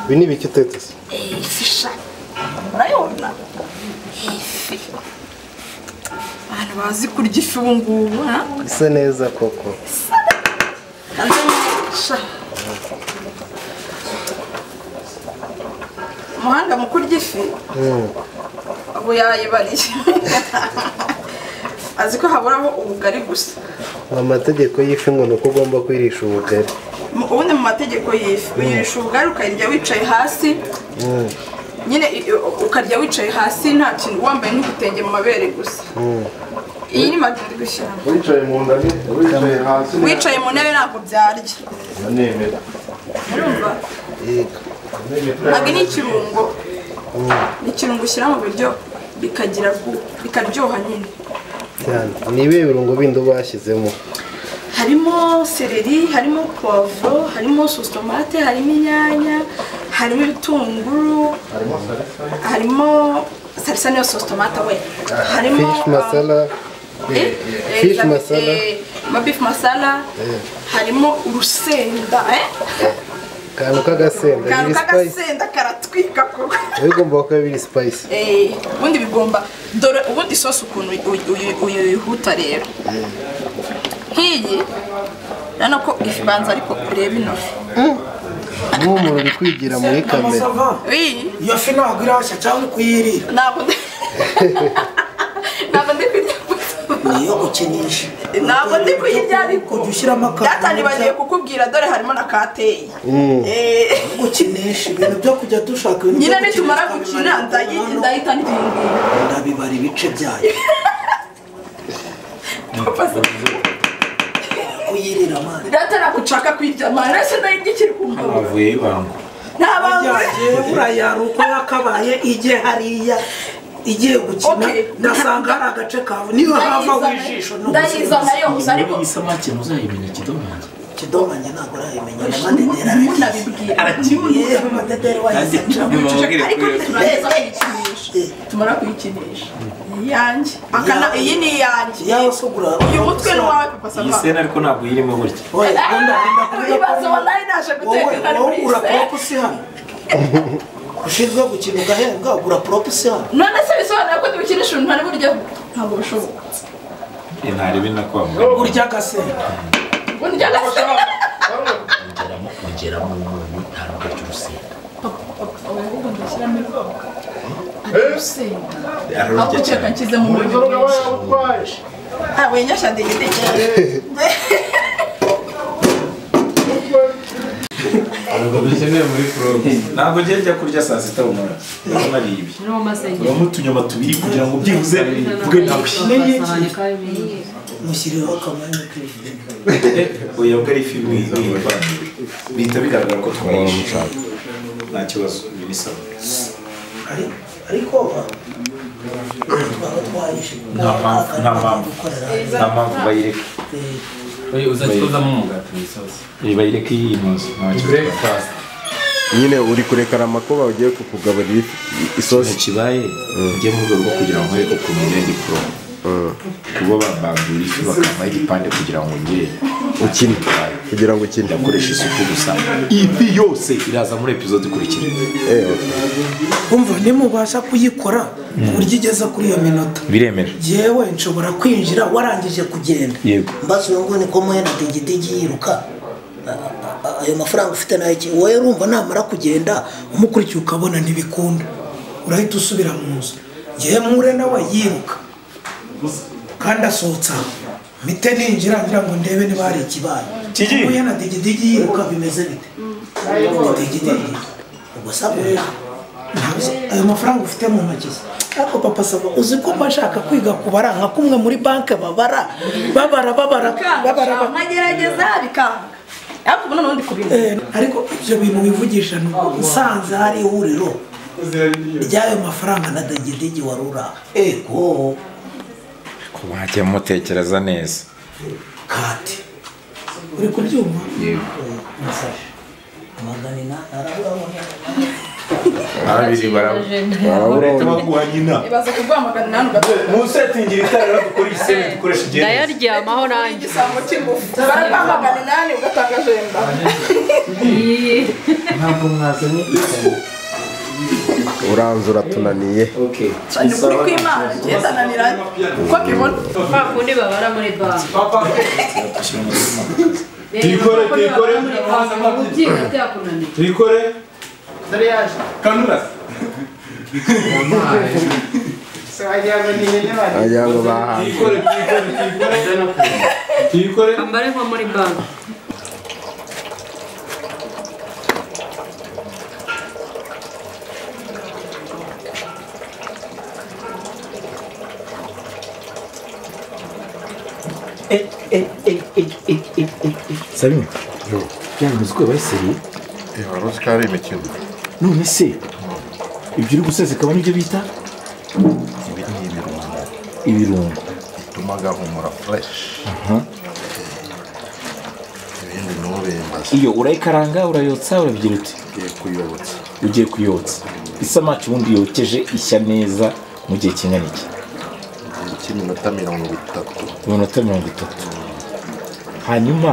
Ibi ni ibiki tetesi ifi sha urayibona ifi abantu bazi kurya ifi ubu ngubu ha isa neza koko kandi sha umuhanga mu kurya ifi Mm. ubu yayibariye azi ko haburaho ubugari gusa amategeko y'ifi ngo ni uko ugomba kwirisha ubugari Mu- ubundi mu mategeko y'ifi uyirisha ubugari ukayirya wicaye hasi Mm. nyine i- i- ukarya wicaye hasi nta kintu wambaye n'igitenge mu mabere gusa Mm. iyi ni madu ndi gushyiramo wicaye mu nda ni wicaye hasi ni wicaye mu ntebe ntabwo byarya nemera urumva Yego. ntabwo ni ikirungo ni ikirungo ushyira mu biryo bikagira gu- bikaryoha nyine cyane ni ibihe birungo bindi uba washyizemo harimo sereri harimo puwavuro harimo sositomate harimo inyanya harimo ibitunguru harimo salisa niyo sositomate we harimo fish masala eh, eh, fish za- masala eh, ma beef masala harimo urusenda eh? akantu k'agasenda akantu biri spice k'agasenda karatwika koko biba bigomba kuba biri spice Eh, ubundi bigomba dore ubundi isosi ukuntu uy- uy- uyihuta rero nk'iyi urabona ko ibanza ariko ureba ino fi nk'umuntu uri kwigira muri kamera Masava, iyi iyo fi ntabwo irashya cyangwa kuyirira ntabwo ndi ntabwo ndi kurya niyo gukinisha ntabwo ndi kuyirya ariko kujya ushyiramo akantu byatanibagiye kukubwira dore harimo na kateyi Eh, gukinisha ibintu byo kujya dushaka ibintu byo nyine gukinisha, nitumara gukina tukabimara ndayi- hano, ndahita ndiyingiye ndabibara ibice byayo kuyirira mani data nagucaka kuyirya marese ndayirya ikiri ku mbavu avuye y'ibanga nta bantu yagiye burayara uko yakabaye igihe hariya igiye gukina Okay. ngasanga hari agace kawe niyo hava w'ijisho ndayizana yose ariko iyi samaki muzayimenya ikidobange kidomange ntabwo urayimenya n'amadedera aragiye yewe amadedera wayisenga tumara kuyikinisha iyanjye akana iyi ni iyanjye yaba se ugura uyu mutwe ni uwawe papa iyi sava sena ariko ntabwo irimo gutya Oya, wenda wenda kuvuga ko ibibazo nawe naje wowe guteka wowe kuri ugura se poropo si hano ushinzwe gukina ugahembwa ugura poropo si hano none se bisobanura ko tubikinisha umuntu ari buryo ntabwo bishoboka ntarebe na kwa muganga urya agasenda burya gasa mugeramo mugeramo umunyu ntabwo arya urusenda aho guteka nshyize mu buryo bwinshi ntabwo yinyashya ndigidegere ntabwo njye njya kurya saa sita bumara ndabona nariye ibi No más allá. uramo utunyama tubiri kugira ngo byibuze mvuge ntabwo ukeneye mushyiriho akamanya k'ijisho oya ubwo ari ifi mwiza bihita bigaragara ko twayishe nta kibazo binisaba Ari- ariko twaba twayishimye Nta mpamvu- nta mpamvu. nta mpamvu bayireka uzakikozamo umugati mu isosi bayireka iyi inoze nta kibazo nyine uri kurekana amakuba ugiye kukugaburira isosi kibaye njye mu rwego rwo kugira ngo nkwereke ukuntu ngera igiporomo ubwo babambura ifi bakampaho igipande kugira ngo ngere ukine kugira ngo ukine ndakoresha isuku gusa ifi yose iraza muri epizode ikurikira ewe kumva nimubasha kuyikora ku buryo igeze kuri iyo minota biremera yewe nshobora kwinjira warangije kugenda yego mbasi uyu nguyu niko muhena digidigi yiruka A- a- a- ayo mafaranga ufite nayo iki wowe urumva namara kugenda umukurikiye ukabona ntibikunda urahita usubira mu nzu ngewe mure nawe yiruka kandi asohotse aho mite ninjira ngira ngo ndebe niba hari ikibaye muhena digidigi yiruka bimeze bite Ni digidigi ubwo sabura ntabwo- ayo mafaranga ufite mu ntoki ze ariko papa saba uzi ko mba nshaka kwiga kubara nka kumwe muri banki babara babara babara babara babara nkagerageza bikanga ariko ubu noneho ndi kubimenya Eh, ariko ibyo bintu wivugisha ni uko usanze hari ihuriro ry'ayo mafaranga na degedege wari uri aho ego mwajya mutekereza neza kati uri kubyumva yego amagana inani arabura ababiri barabura urahita baguha nyina ibaze kuguhamagara nawe mu ugatanga setting itara dukora iyi sebe dukoresha igendanwa ndayaryamaho nanjye igisambo cy'ingufu baraguhamagara inani ugatanga jenda ntabwo mwazanye ikayi uranze uratunaniye Okay. ni ukuri kw'imana ngendana niranye uko mbibona kwa kundi babara muri banki Tuyikore, tuyikore. ubyiga byakunaniye tuyikore kanura wagira ngo bahanze tuyikore tuyikore tuyikore tuyikore ambare nko muri banki Sabi byanga uzi ko yabaye seriye uramuzi ko ari imikino none se ibyo uri guseseka nibyo bita ibi ni ibirungo ibirungo bituma gahumura fureshi ibindi ni ubimbaza iyo urayikaranga urayotsa urabigira uti ugiye kuyobotsa ugiye kuyotsa isamaki ubundi yokeje ishya neza mu gihe kingana iki igihe cy'iminota mirongo itatu iminota mirongo itatu hanyuma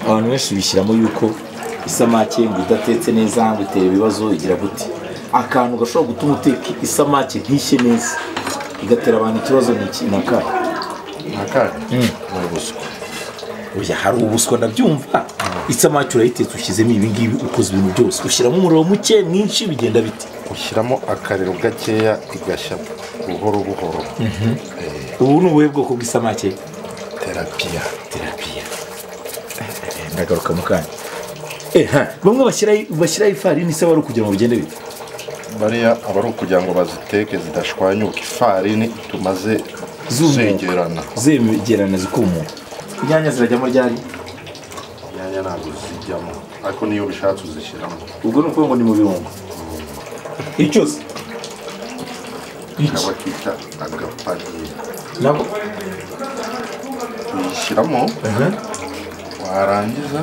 abantu benshi bishyiramo yuko isamake ngo idatetse neza ngo itera ibibazo igira gute akantu gashobora gutuma uteka isamake ntishye neza igatera abantu ikibazo ni iki ni akahe akandi ni ubuswa oya hari ubuswa ndabyumva isamake urayitetse ushyizemo ibi ngibi ukoze ibintu byose ushyiramo umuriro muke mwinshi bigenda bite ushyiramo akariro gakeya igashya buhoro buhoro ubu ni ubuhe bwoko bw'isamake terapiya terapiya ndagaruka mu kanya eha bamwe bashyiraho bashyiraho ifarini se wari ukugira ngo bigende bite bariya aba ari ukugira ngo baziteke zidashwanyuka ifarini tumaze Zumuka. zegerana zegerana zikumuka inyanya zirajyamo ryari inyanya ntabwo zijyamo ariko niyo ubishatse uzishyiramo ubwo ni ukuvuga ngo ni mu birungo icyose kaba kita agapaniye nabo uyishyiramo warangiza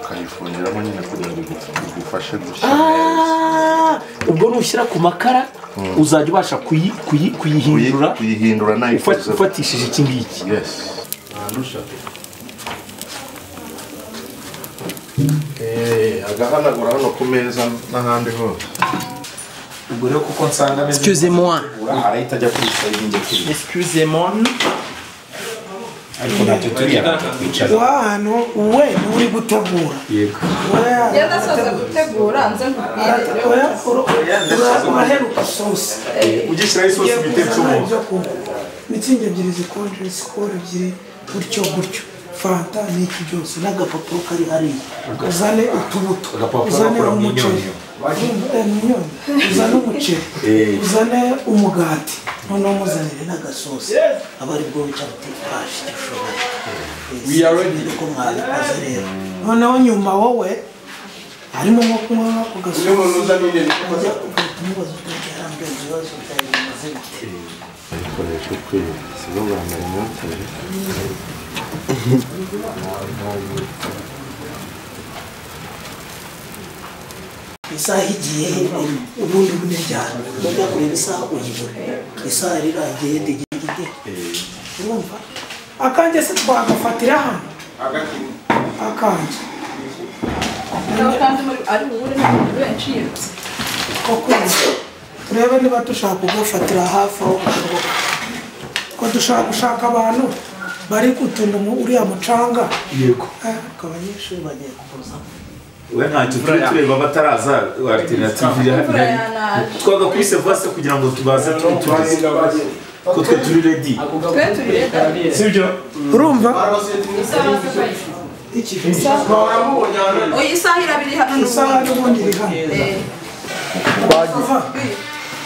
ukayifungiramo nyine kugira ngo igu- igufashe gushya neza ubwo nushyira ku makara uzajya ubasha kuyi- kuyi- kuyihindura Kuyi- kuyihindura nayo ufa- ikozeho. ufatishije iki ngiki yesi nandusha Eh, agahanagura hano ku meza n'ahandi hose ubwo rero kuko nsanga ameze excusez moi neza arahita ajya kuyisaba ibindi kurya excusez moi ariko ntacyo turiya twicara wa hano we niwe uri gutegura yego Oya, iyo ndasoza gutegura nze nkubwire oya, ura- ura- uraheruka isosi ugishyiraho isosi bitetse kuzana umuntu ibyo kunywa mitsingi ebyiri zikonje sikoro ebyiri gutyo gutyo fanta n'iki byose n'agapapuro kari hariya uzane utubuto Agapapuro uzane bakura mu umuceri myunyu. Urumva, eh, imyunyu. uzane umuceri uzane umugati noneho muzanire n'agasosi aba ari bwo wicara utifashi gishoboye We are ready. uko mwabikoze rero noneho nyuma wowe harimo nko kunywa ako gasosi ujya ugahita umubaza utangira arambwira ibibazo byawe bimaze bite ikoresha ukwiye sizo bwambere nyotere isaha igiye he ubundi bune cyane bajya kureba isaha uyibura isaha yari irangiye digidide urumva akanjye se twagafatira hano akanjye nawe kandi muri ari buhure n'abantu benshi yirutse ko kwezi turebe niba dushaka kugafatira hafi aho gashoboka ko dushaka gushaka abantu bari gutunda mu- uriya mucanga yego Eh, ariko abanyeshuri bagiye kuvuzamo we ntacyo turi tureba abataraza alternative imvura ihari yanaje twaga kuri sevase kugira ngo tubaze tubitureze ko twe turi redi twe turi leta sibyo urumva iki oya isaha irabiri hano isaha n'ubundi n'ubundi iri hano Eh, Uva,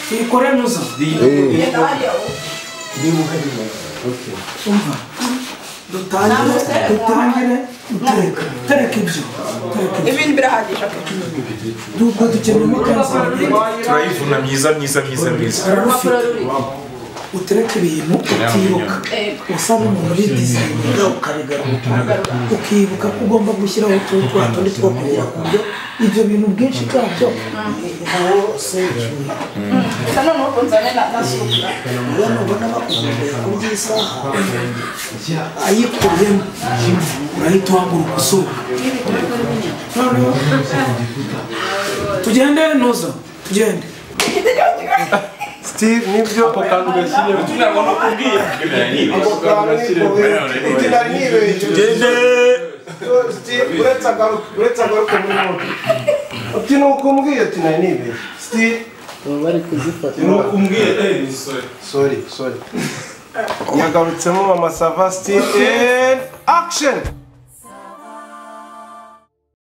tuyikore nuza genda hariya wowe. umva dutangire dutangire gutereka tereka ibyo tereka ibyo ibintu birahagije ok. dubwo dukeneye kanseri turayivuna myiza myiza myiza myiza rufite utereka ibintu utibuka Eh, usa n'umuntu uri dizayini ukabigaruka ukibuka ko ugomba gushyiraho utuntu twa tundi two kugira ku byo ibyo bintu bwinshi bwabyo hose icyuya gusa noneho ubwo nzane na na supura ubona ubona bakuzuye ku by'isaha ayikuyemo urahita uhaguruka usohoka noneho tugende ntuza tugende Steve nibyo ako kantu gashyiriyeho kugira ngo no kubwira ako kantu gashyiriyeho tugende uretse agaruka uretse agaruka muri moto ati ni uko umbwiye ati nari nibeshye sitiri baba bari kuzifata nuko umbwiye eh ni sorry sori sori yagarutsemo mama sava sitiri akisheni